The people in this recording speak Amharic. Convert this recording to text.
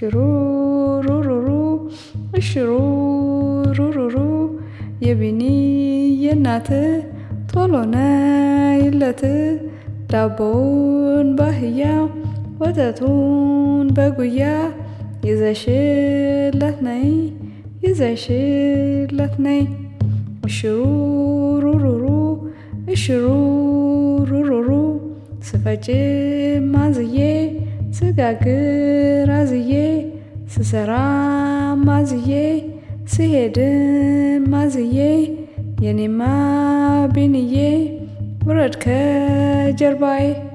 እሽሩሩሩሩ እሽሩሩሩሩ የቢኒ የናት ቶሎ ነይለት ዳቦውን ባህያ ወተቱን በጉያ ይዘሽለት ነይ ይዘሽለት ነይ እሽሩሩሩሩ እሽሩሩሩሩ ስፈጭ ማዝዬ ስጋግር አዝዬ ስሰራ ማዝዬ ስሄድም ማዝዬ የኔማ ቢንዬ ውረድ ከጀርባዬ